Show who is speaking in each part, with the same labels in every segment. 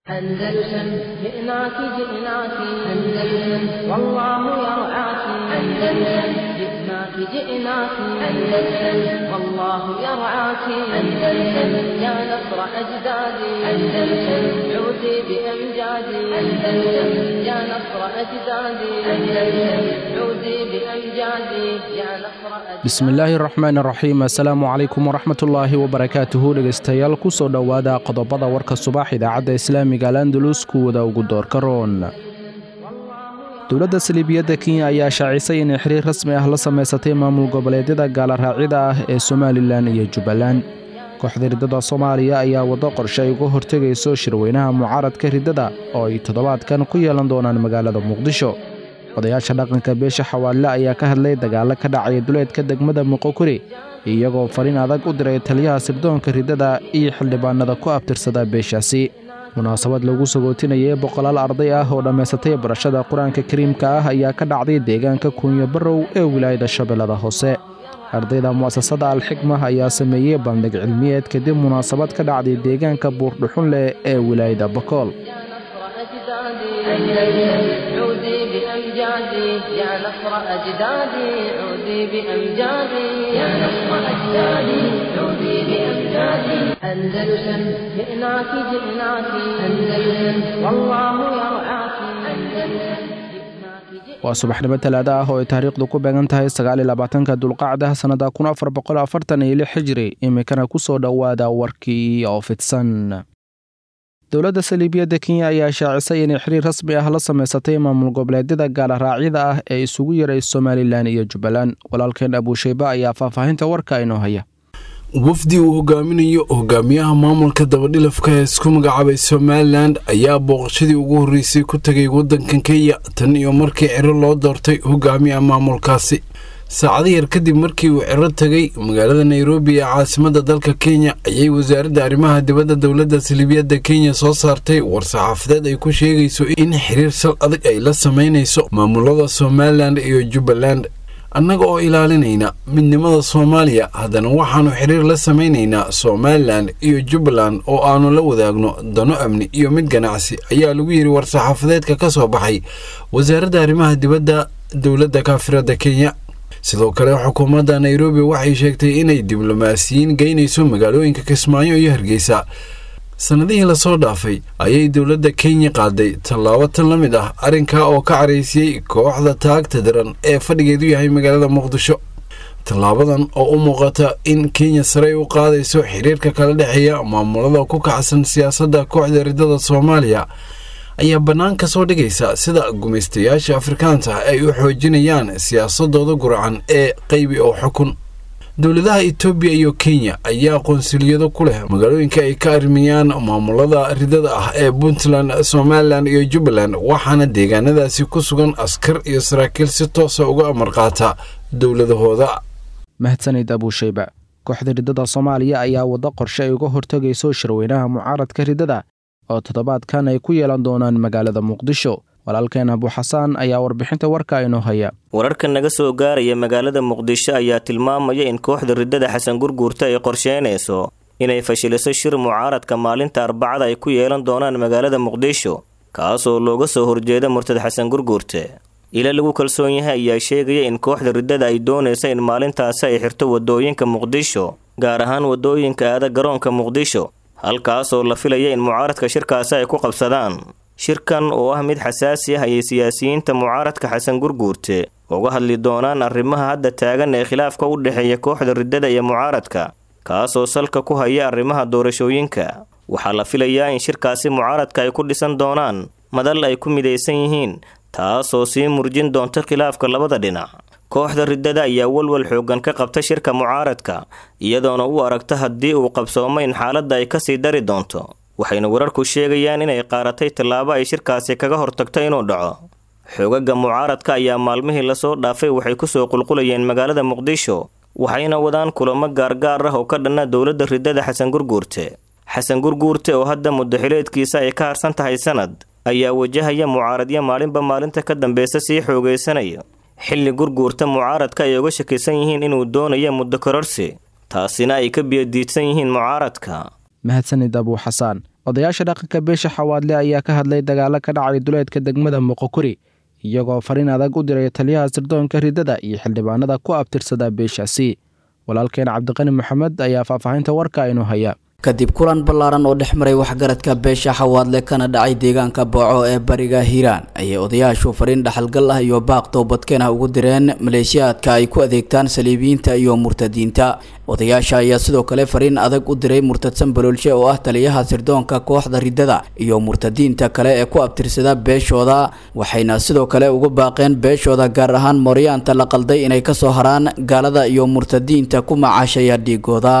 Speaker 1: أندلسن جئناك جئناك أندلسن والله يرعاك أندلسن جئناك جئناك أندلسن والله يرعاك أندلسن يا نصر أجدادي أندلسن عودي بأمجادي أندلسن يا نصر أجدادي أندلسن عودي بأمجادي يا نصر أجدادي
Speaker 2: bismillaahi raxmaan raxiim assalaamu calaykum waraxmatullaahi wabarakaatuhu dhegaystayaal kusoo dhowaada qodobada warka subax idaacadda islaamiga al andalus kuwada ugu doorka roon dowladda saliibiyadda kenya ayaa shaacisay inay xiriir rasmi ah la samaysatay maamul goboleedyada gaalaraacida ah ee somalilan iyo jubbaland kooxda riddada soomaaliya ayaa waddo qorshe ay uga hortegayso shirweynaha mucaaradka riddada oo ay toddobaadkan ku yeelan doonaan magaalada muqdisho odayaasha dhaqanka beesha xawaadle ayaa ka hadlay dagaallo ka dhacaya duleedka degmada muqokuri iyagoo fariin adag u diray taliyaha sirdoonka riddada iyo xildhibaanada ku abtirsada beeshaasi munaasabad lagu sagootinayay boqolaal arday ah oo dhammaysatay barashada qur-aanka kariimka ah ayaa ka dhacday deegaanka kuunyo barrow ee wilaayada shabeellada hoose ardayda mu'asasada alxikma ayaa sameeyey bandhig cilmiyeed kadib munaasabad ka dhacday deegaanka buurdhuxunleh ee wilaayada bakool
Speaker 1: يا نصر أجدادي عودي بأمجادي يا نصر أجدادي عودي بأمجادي يا نصر أجدادي عودي بأمجادي أندلسن جئناك جئناك أندلسن والله يرعاك أندلسن جئناك جئناك
Speaker 2: waa subaxnimo talaada ah oo ay taariikhdu ku beegan tahay sagaaliyolabaatanka dulqacda sannada kun afar boqol afartan iyo lix xijiri iminkana ku soo dhowaada warkii oo fidsan dowladda saliibiyadda kenya ayaa shaacisay inay xiriir rasmi ah la samaysatay maamul goboleedyada gaalaraacida ah ee isugu yaray somalilan iyo jubbaland walaalkeen abuushayba ayaa faahfaahinta warka inoo haya
Speaker 3: wafdi uu hogaaminayo hogaamiyaha maamulka dabadhilafka ee isku magacaabay somalilan ayaa booqashadii ugu horreysay ku tegay waddankan kenya tan iyo markii ciro loo doortay hogaamiyaha maamulkaasi saacado yar kadib markii uu ciro tegay magaalada nairobi ee caasimadda dalka kenya ayay wasaaradda arrimaha dibadda dowladda saliibiyadda kenya soo saartay war-saxaafadeed ay ku sheegayso in xiriir sal adag ay la samaynayso maamulada somalilan iyo jubbaland annaga oo ilaalinayna midnimada soomaaliya haddana waxaannu xiriir la samaynaynaa somalilan iyo jubbaland oo aannu la wadaagno dano amni iyo mid ganacsi ayaa lagu yidhi war-saxaafadeedka ka soo baxay wasaaradda arrimaha dibadda dowladda kaafiradda kenya sidoo kale xukuumadda nairobi waxay sheegtay inay diblomaasiyiin geynayso magaalooyinka kismaayo iyo hargeysa sannadihii lasoo dhaafay ayay dowladda kenya qaaday tallaabo tan la mid ah arrinkaa oo ka caraysiyey kooxda taagta daran ee fadhigeedu yahay magaalada muqdisho tallaabadan oo u muuqata in kenya sarey u qaadayso xiriirka kala dhexeeya maamulada ku kacsan siyaasadda kooxda riddada soomaaliya ayaa bannaan ka soo dhigaysa sida gumaystayaasha afrikaanta ay u xoojinayaan siyaasadooda gurcan ee qaybi oo xukun dowladaha etoobiya iyo kenya ayaa qonsuliyado ku leh magaalooyinka ay ka arrimayaan maamulada riddada ah ee puntland somalilan iyo jubbaland waxaana deegaanadaasi ku sugan askar iyo saraakiil si toosa uga amar qaata dowladahooda
Speaker 2: mahadsanid abuushayba kooxda riddada soomaaliya ayaa waddo qorshe ay uga hortegayso shirweynaha mucaaradka riddada oo toddobaadkan ay ku yeelan doonaan magaalada muqdisho walaalkeen abuuxasaan ayaa warbixinta warka inoo haya
Speaker 4: wararka naga soo gaaraya magaalada muqdisho ayaa tilmaamaya in kooxda riddada xasan gurguurta ay qorsheynayso inay fashiliso shir mucaaradka maalinta arbacada ay ku yeelan doonaan magaalada muqdisho kaasoo looga soo horjeeda murtad xasan gurguurte ila lagu kalsoon yahay ayaa sheegaya in kooxda riddada ay doonaysa in maalintaasi ay xirto wadooyinka muqdisho gaar ahaan wadooyinka aada garoonka muqdisho halkaasoo la filaya in mucaaradka shirkaasi ay ku qabsadaan shirkan oo ah mid xasaasi ah ayay siyaasiyiinta mucaaradka xasan gurguurte uga hadli doonaan arrimaha hadda taagan ee khilaafka u dhexeeya kooxda riddada iyo mucaaradka kaasoo salka ku haya arrimaha doorashooyinka waxaa la filayaa in shirkaasi mucaaradka ay ku dhisan doonaan madal ay ku midaysan yihiin taasoo sii murjin doonta khilaafka labada dhinac kooxda riddada ayaa walwal xooggan ka qabta shirka mucaaradka iyadoona u aragta haddii uu qabsoomo in xaaladda ay kasii dari doonto waxayna wararku sheegayaan inay qaaratay tallaabo ay shirkaasi kaga hortagto inuu dhaco xoogaga mucaaradka ayaa maalmihii lasoo dhaafay waxay kusoo qulqulayeen magaalada muqdisho waxayna wadaan kulamo gaargaar ah oo ka dhanna dowladda riddada xasan gurguurte xasan gurguurte oo hadda muddaxileedkiisa ay ka harsan tahay sanad ayaa wajahaya mucaaradyo maalinba maalinta ka dambeysa sii xoogaysanaya xilli gurguurta mucaaradka ay uga shakisan yihiin inuu doonayo muddo kororsi taasina ay ka biyadiidsan yihiin mucaaradka
Speaker 2: mahadsanid abuu xasaan odayaasha dhaqanka beesha xawaadle ayaa ka hadlay dagaalo ka dhacay duleedka degmada muqokuri iyagoo fariin adag u diray taliyaha sirdoonka ridada iyo xildhibaanada ku abtirsada beeshaasi walaalkeen cabdiqani maxamed ayaa faahfaahinta warka inuu haya
Speaker 5: kadib kulan ballaaran oo dhex maray waxgaradka beesha xawaadle kana dhacay deegaanka booco ee bariga hiiraan ayay odayaashu fariin dhaxalgal ah iyo baaq toobadkeen ah ugu direen maleeshiyaadka ay ku adeegtaan saliibiyiinta iyo murtadiinta odayaasha ayaa sidoo kale fariin adag u diray murtadsan baloolshe oo ah taliyaha sirdoonka kooxda ridada iyo murtadiinta kale ee ku abtirsada beeshooda waxayna sidoo kale ugu baaqeen beeshooda gaar ahaan mooryaanta la qalday inay kasoo haraan gaalada iyo murtadiinta ku macaashaya dhiigooda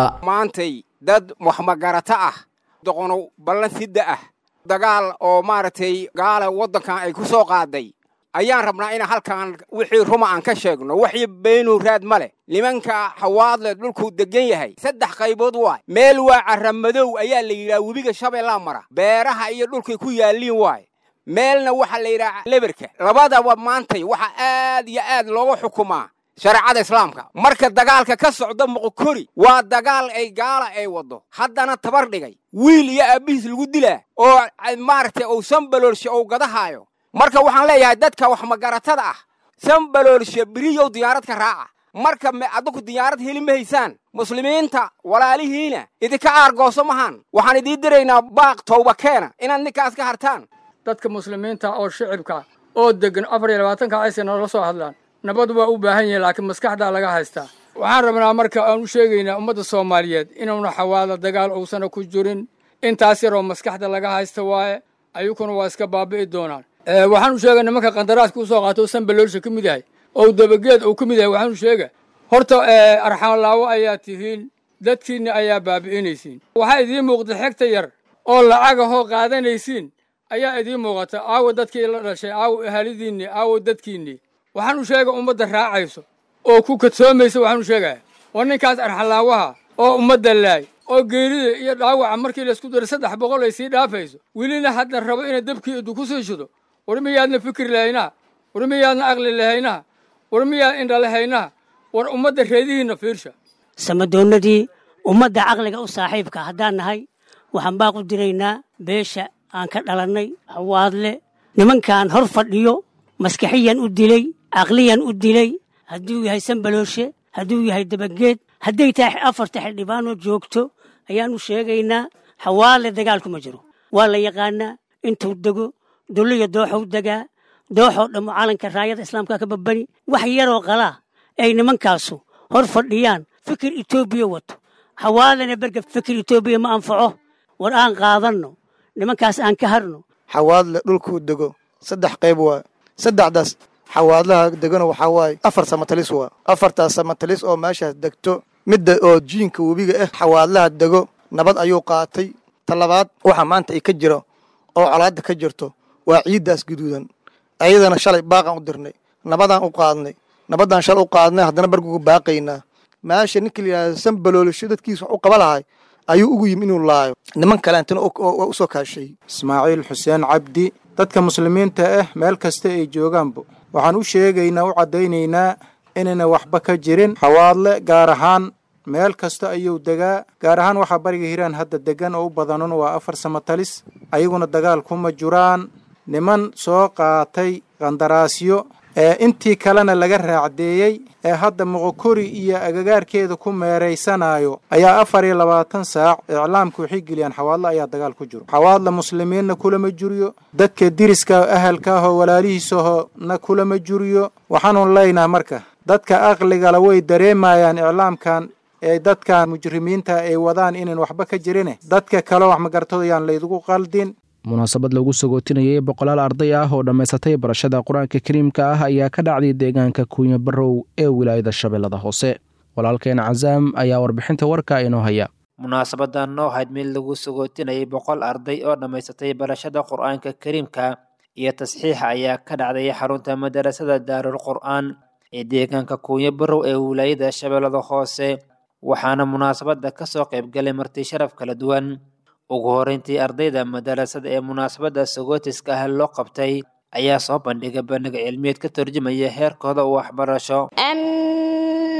Speaker 6: dad waxmagarato ah doqonow ballan sidda ah dagaal oo maaragtay gaala waddankan ay ku soo qaaday ayaan rabnaa ina halkan wixii ruma aan ka sheegno waxii beenuu raad ma leh nimanka xawaadle dhulkuu deggan yahay saddex qaybood waay meel waa carramadow ayaa la yidhaha webiga shabeellaa mara beeraha iyo dhulkay ku yaalliin waay meelna waxaa la yidhaha leberka labadaba maantay waxaa aad iyo aad looga xukumaa shareecada islaamka marka dagaalka ka socda muqokori waa dagaal ay gaala ay waddo haddana tabar dhigay wiil iyo aabbihiis lagu dilaa oo maaragtay uu sanbaloolshe uu gadahaayo marka waxaan leeyahay dadka waxmagaratada ah sanbaloolshe beriyow diyaarad ka raaca marka adinku diyaarad heli ma haysaan muslimiinta walaalihiina idinka aargooso mahaan waxaan idiin diraynaa baaq towba keena inaad ninkaas ka hartaan
Speaker 7: dadka muslimiinta oo shicibka oo deggan afar iyo labaatanka aysa noola soo hadlaan nabad waa u baahan yihin laakiin maskaxdaa laga haystaa waxaan rabnaa marka aan u sheegaynaa ummadda soomaaliyeed inuuna xawaalo dagaal uusana ku jirin intaas yaroo maskaxda laga haysta waaye ayukuna waa iska baabi'i doonaan waxaan u sheega nimanka qandaraaska usoo qaato o sanbaloolsha ka mid yahay oo dabageed uu ka mid yahay waxaan u sheega horta arxaanlaawo ayaa tihiin dadkiinna ayaa baabi'inaysiin waxaa idiin muuqda xegta yar oo lacagahoo qaadanaysiin ayaa idiin muuqata aawo dadkii la dhashay aawo ahalidiinni aawo dadkiinnii waxaan u sheega ummadda raacayso oo ku kadsoomaysa waxaan u sheegaya war ninkaas arxalaawaha oo ummadda laay oo geerida iyo dhaawaca markii laysku daro saddex boqol ay sii dhaafayso welina hadda rabo inay dabkii idu ku sii shido war miyaadna fikir lahaynaa war miyaadna aqli lahaynaa war miyaad indha lahaynaa war ummadda reedihiinna fiirsha
Speaker 8: samadoonnadii ummadda caqliga u saaxiibka haddaan nahay waxaan baaq u diraynaa beesha aan ka dhalannay hawaadle nimankaan hor fadhiyo maskaxiyan u dilay caqliyan u dilay hadduu yahay sanbalooshe hadduu yahay dabageed hadday tahay afarta xildhibaanoo joogto ayaannu sheegaynaa xawaale dagaalku ma jiro waa la yaqaanaa intuu dego dulliya dooxou degaa dooxoo dhammo calanka raayada islaamka ka babani wax yaroo qalaa ay nimankaasu hor fadhiyaan fikir etoobiya wato xawaalena berga fikir etoobiya ma anfaco war aan qaadanno nimankaas aan ka harno
Speaker 9: xawaadle dhulkuu dego saddex qayb waa saddexdaas xawaadlaha degano waxaa waaye afar samatalis waa afartaas samatalis oo meeshaas degto midda oo jiinka webiga ah xawaadlaha dego nabad ayuu qaatay talabaad waxa maanta ay ka jiro oo colaadda ka jirto waa ciiddaas guduudan ayadana shalay baaqaan u dirnay nabadaan u qaadnay nabaddaan shalay u qaadnay haddana barguga baaqaynaa meesha ninka la yidhahda sanbaloolisho dadkiisa wax u qaba lahay ayuu ugu yimi inuu laayo niman kaleantana u soo kaashay
Speaker 10: ismaaciil xuseen cabdi dadka muslimiinta ah meel kasta ay joogaanba waxaan u sheegaynaa u caddaynaynaa inayna waxba ka jirin xawaadle gaar ahaan meel kasta ayuu degaa gaar ahaan waxaa bariga hiiraan hadda degan oo u badanon waa afar samatalis ayaguna dagaal kuma jiraan niman soo qaatay qandaraasyo ee intii kalena laga raacdeeyey ee hadda moqokori iyo agagaarkeeda ku meeraysanayo ayaa afar iyo labaatan saac iclaamka waxay geliyaan xawaadle ayaa dagaal ku jiro xawaadle muslimiinna kulama juriyo dadka diriska ahalka ahoo walaalihiisahona kulama juriyo waxaanun leynaha marka dadka aqligala way dareemayaan iclaamkan ee dadkan mujrimiinta ay wadaan inayn waxba ka jirine dadka kale wax magartooyaan laydugu qaldin
Speaker 2: munaasabad lagu sagootinayay boqolaal arday ah oo dhammaysatay barashada qur-aanka kariimka ah ayaa ka dhacday deegaanka kuunya barrow ee wilaayada shabeellada hoose walaalkeen casaam ayaa warbixinta warka inoo haya
Speaker 11: munaasabadan noo ahayd mid lagu sagootinayay boqol arday oo dhammaysatay barashada qur-aanka kariimka iyo tasxiixa ayaa ka dhacday xarunta madarasada daarul qur-aan ee deegaanka kuunya barrow ee wilaayada shabeellada hoose waxaana munaasabada kasoo qaybgalay marti sharaf kala duwan ugu horeyntii ardayda madarasada ee munaasabada sagootiska ah loo qabtay ayaa soo bandhigay bandhig cilmiyeed ka turjumaya heerkooda waxbarasho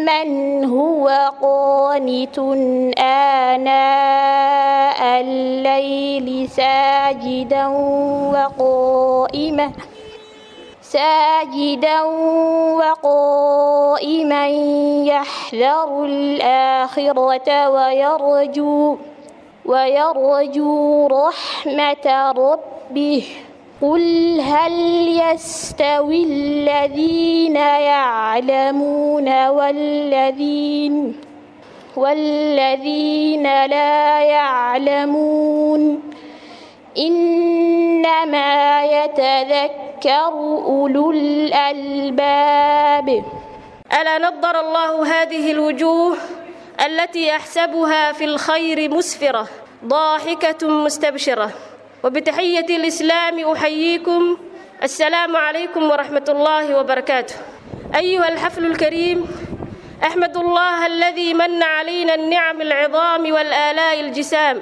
Speaker 12: أمن هو قانت آناء الليل ساجدا وقائما ساجدا وقائما يحذر الآخرة ويرجو ويرجو رحمة ربه قل هل يستوي الذين يعلمون والذين والذين لا يعلمون إنما يتذكر أولو الألباب
Speaker 13: ألا نضر الله هذه الوجوه التي أحسبها في الخير مسفرة ضاحكة مستبشرة وبتحية الإسلام أحييكم السلام عليكم ورحمة الله وبركاته أيها الحفل الكريم أحمد الله الذي من علينا النعم العظام والآلاء الجسام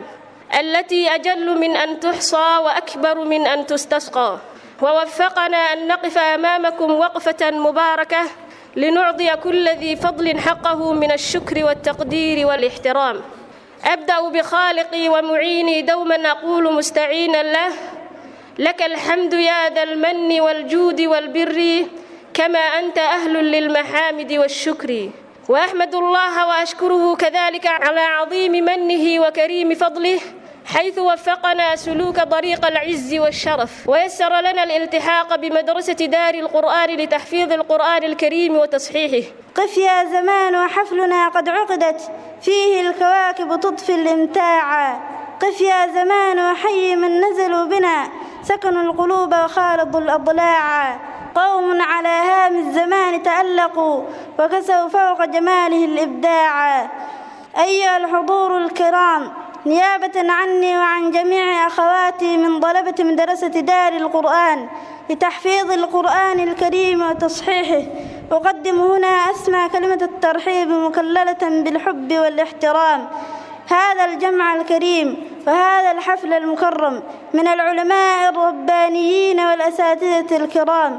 Speaker 13: التي أجل من أن تحصى وأكبر من أن تستسقى ووفقنا أن نقف أمامكم وقفة مباركة لنعطي كل ذي فضل حقه من الشكر والتقدير والاحترام أبدأ بخالقي ومعيني دوما أقول مستعينا له لك الحمد يا ذا المن والجود والبر كما أنت أهل للمحامد والشكر وأحمد الله وأشكره كذلك على عظيم منه وكريم فضله حيث وفقنا سلوك طريق العز والشرف ويسر لنا الالتحاق بمدرسة دار القرآن لتحفيظ القرآن الكريم وتصحيحه
Speaker 14: قف يا زمان وحفلنا قد عقدت فيه الكواكب تطفي الامتاع قف يا زمان وحي من نزلوا بنا سكنوا القلوب وخالطوا الأضلاع قوم على هام الزمان تألقوا وكسوا فوق جماله الإبداع أيها الحضور الكرام نيابة عني وعن جميع أخواتي من طلبة مدرسة دار القرآن لتحفيظ القرآن الكريم وتصحيحه أقدم هنا أسمى كلمة الترحيب مكللة بالحب والاحترام هذا الجمع الكريم وهذا الحفل المكرم من العلماء الربانيين والأساتذة الكرام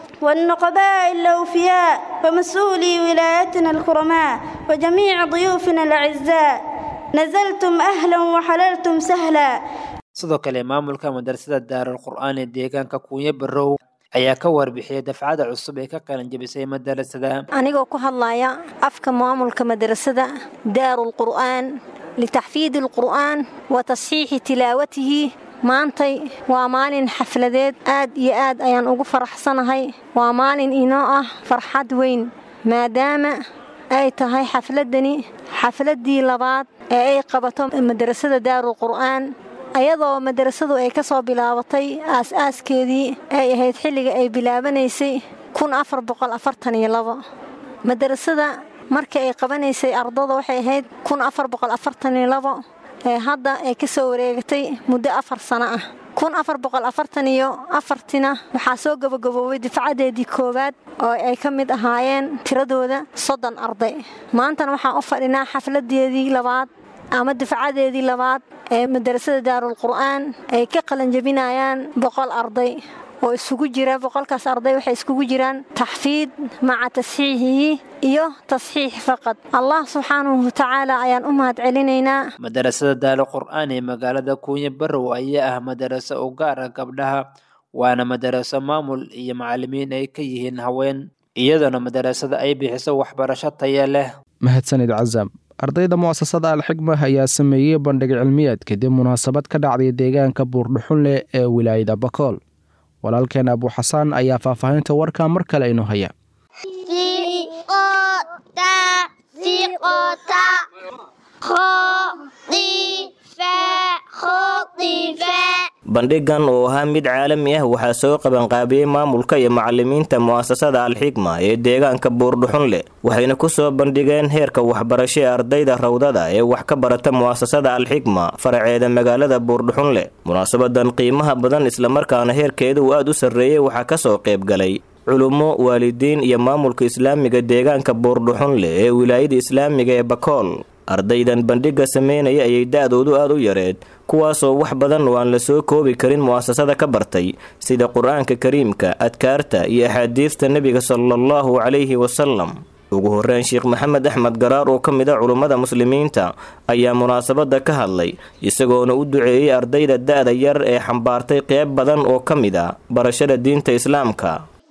Speaker 14: والنقباء الأوفياء ومسؤولي ولايتنا الكرماء وجميع ضيوفنا الأعزاء نزلتم أهلا وحللتم سهلا
Speaker 11: sidoo kale maamulka madrasada daarul qur'aan ee deegaanka kuunyo barow ayaa ka warbixiyay dafcada cusub ee ka qalan jabisay madarasada
Speaker 15: anigoo ku hadlaya afka maamulka madrasada daarul qur'aan litaxfiidi alqur'aan wa tasxiixi tilaawatihi maantay waa maalin xafladeed aad iyo aad ayaan ugu faraxsanahay waa maalin inoo ah farxad weyn maadaama ay tahay xafladani xafladdii labaad ee ay qabato madrasada daarul qur'aan ayadoo madrasadu ay ka soo bilaabatay aas-aaskeedii ay ahayd xilliga ay bilaabanaysay madrasada markii ay qabanaysay ardada waxay ahayd ee hadda ay ka soo wareegatay muddo afar sano ah iyo afartina waxaa soo gabagaboobay difcadeedii koowaad oo ay ka mid ahaayeen tiradooda soddon arday maantana waxaan u fadhinaa xafladeedii labaad ama difcadeedii labaad ee madrasada daarul qur'aan ay ka qalanjabinayaan boqol arday oo isugu jira boqolkaas arday waxay iskugu jiraan taxfiid maca tasxiixihi iyo tasxiix faqad allah subxaanahu watacaala ayaan u mahad celinaynaa
Speaker 11: madarasada daalo qur'aan ee magaalada kuunyo barow ayaa ah madaraso u gaar ah gabdhaha waana madaraso maamul iyo macalimiin ay ka yihiin haween iyadoona madarasada ay bixiso waxbarasho taya leh
Speaker 2: mahadsanid casam ardayda mu'asasada alxigma ayaa sameeyey bandhig cilmiyeed kadib munaasabad ka dhacday deegaanka buurdhuxunleh ee wilaayada bakool walaalkeen abu xasaan ayaa faahfaahinta warkaa mar kale inoo haya
Speaker 4: bandhigan oo ahaa mid caalami ah waxaa soo qabanqaabiyey maamulka iyo macalimiinta mu'asasada alxigma ee deegaanka buurdhuxunleh waxayna ku soo bandhigeen heerka waxbarasho ee ardayda rawdada ee wax ka barata mu'asasada alxigma faraceeda magaalada buurdhuxunleh munaasabadan qiimaha badan islamarkaana heerkeeda uu aad u sarreeyey waxaa ka soo qayb galay culummo waalidiin iyo maamulka islaamiga deegaanka buurdhuxunleh ee wilaayada islaamiga ee bakool ardaydan bandhigga sameynaya ayay da-doodu aad u yareed kuwaasoo wax badan oo aan la soo koobi karin mu'asasada ka bartay sida qur-aanka kariimka adkaarta iyo axaadiista nebiga salaallahu calayhi wasalam ugu horreyn sheekh maxamed axmed garaar oo ka mid a culummada muslimiinta ayaa munaasabadda ka hadlay isagoona u duceeyey ardayda da'da yar ee xambaartay qeyb badan oo ka mid a barashada diinta islaamka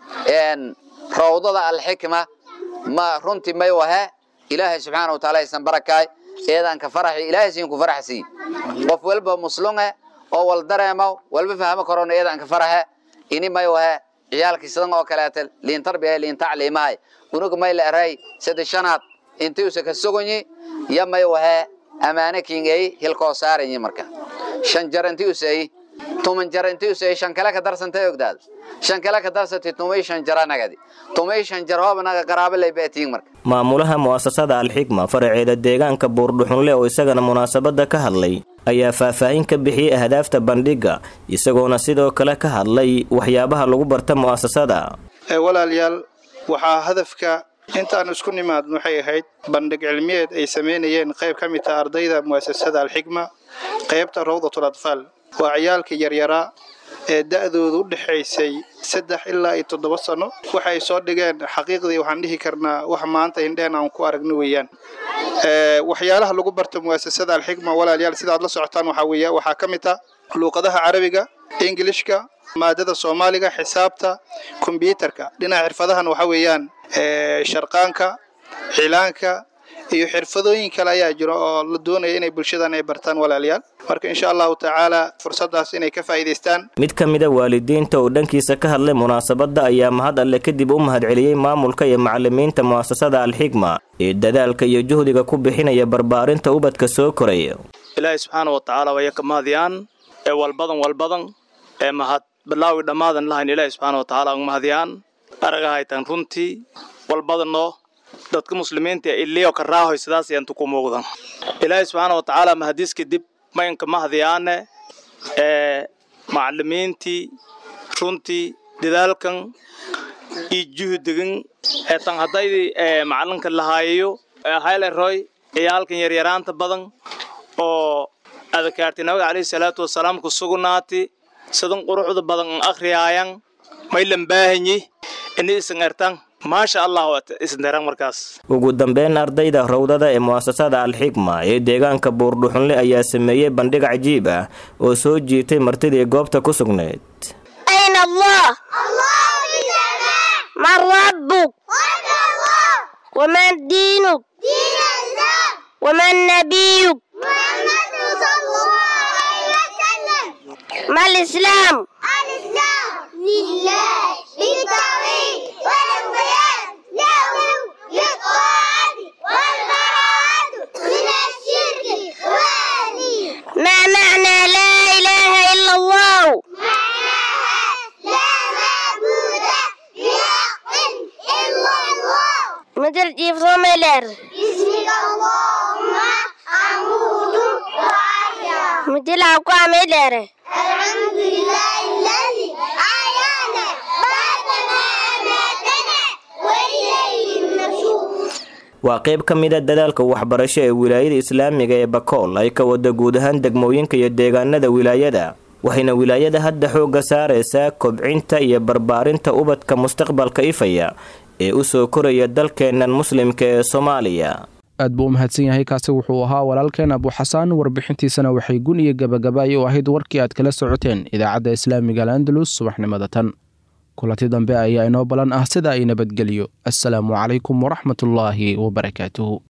Speaker 16: rawdada alxikma ma runtii may wahe ilaahay subxaana wa taala aysan barakaay eedaan ka faraxi ilaahay siin ku faraxsii qof walba muslunge oo wal dareemo walba fahmo karoona eedaan ka faraxe ini may wahe ciyaalkii sidan oo kaleeta liin tarbiya liin tacliimahay unuga may la eray saddex shanaad intii usa ka sogonyi ya may wahe amaane kingay hilkoo saaranyi marka shan jar intii usay tuman jar intii usay shan kale ka darsantay ogdaad shan kale ka darsatay tumay shan jara nagadi tumay shan jar hooba naga qaraabo lay beetiin marka
Speaker 4: maamulaha mu'asasada alxikma faraceeda deegaanka buurdhuxunle oo isagana munaasabadda ka hadlay ayaa faahfaahin ka bixiyey ahdaafta bandhigga isagoona sidoo kale ka hadlay waxyaabaha lagu barta mu'asasada
Speaker 17: walaalayaal waxaa hadafka intaan isku nimaad waxay ahayd bandhig cilmiyeed ay samaynayeen qayb ka mid taha ardayda mu'asasada alxikma qaybta rawdatul atfaal waa ciyaalka yaryaraa ee da'doodu u dhexaysay saddex ilaa iyo toddoba sano waxay soo dhigeen xaqiiqdii waxaan dhihi karnaa wax maanta indheen aan ku aragno weeyaan waxyaalaha lagu barta mu'asasada alxikma walaalayaal sidaad la socotaan waxaa weeya waxaa ka mid ah luuqadaha carabiga ingilishka maadada soomaaliga xisaabta kombyuutarka dhinaca xirfadahan waxa weeyaan sharqaanka cilaanka iyo xirfadooyin kale ayaa jiro oo la doonaya inay bulshadan ay bartaan walaalayaal marka insha allahu tacaala fursadaas inay ka faa'iidaystaan
Speaker 4: mid ka mida waalidiinta oo dhankiisa ka hadlay munaasabadda ayaa mahad alle kadib u mahadceliyey maamulka iyo macalimiinta mu'asasada alxikma ee dadaalka iyo juhdiga ku bixinaya barbaarinta ubadka soo koraya
Speaker 18: ilaahay subxaana wa tacaala waya ka mahadiyaan ee walbadan walbadan ee mahad bilaawi dhammaadan lahayn ilaahay subxaana wa tacaala uga mahadiyaan aragahaytan runtii walbadanoo dadka muslimiinta iliyo ka raahoy sidaas ayaan tuku muuqdan ilaahay subxaana wa tacaala mahadiis kadib maynka mahadiyaane ee macalimiintii runtii dadaalkan iyo juhdigan ee tan haddaydii ee macalinka lahaayayo ee hayleroy ciyaalkan yaryaraanta badan oo adakaarti nabiga calayhi salaatu wasalaam ku sugnaati sidan quruxda badan an akhriyaayan maylan baahanyi ini isan ertan maasha allah isnderan markaas
Speaker 4: ugu dambeyn ardayda rawdada ee mu'asasada alxikma ee deegaanka buurdhuxunle ayaa sameeyey bandhig cajiib ah oo soo jiitay martidii goobta ku sugnayd
Speaker 12: أين الله من ربك ومن دينك ومن نبيك ما الإسلام لله بالتوحيد والانقياد له للطاعة والبراءة من الشرك ما معنى لا إله إلا الله مثل جيف صوميلر بسمك اللهم أموت وأحيا مثل أقوى ميلر الحمد لله الذي أحيانا بعدما أماتنا وإليه النشور
Speaker 4: waa qayb ka mid a dadaalka waxbarasho ee wilaayada islaamiga ee bakool ay ka wada guud ahaan degmooyinka iyo deegaanada wilaayada waxayna wilaayada hadda xoogga saaraysaa kobcinta iyo barbaarinta ubadka mustaqbalka ifaya ee u soo koraya dalkeennan muslimka ee soomaaliya
Speaker 2: aad buu u mahadsan yahay kaasi wuxuu ahaa walaalkeen abuxasaan warbixintiisana waxay gun iyo gabagabaayo u ahayd warkii aad kala socoteen idaacadda islaamiga al'andalus subaxnimada tan kulanti dambe ayaa inoo balan ah sida ay nabadgeliyo assalaamu calaykum waraxmatullaahi wabarakaatuhu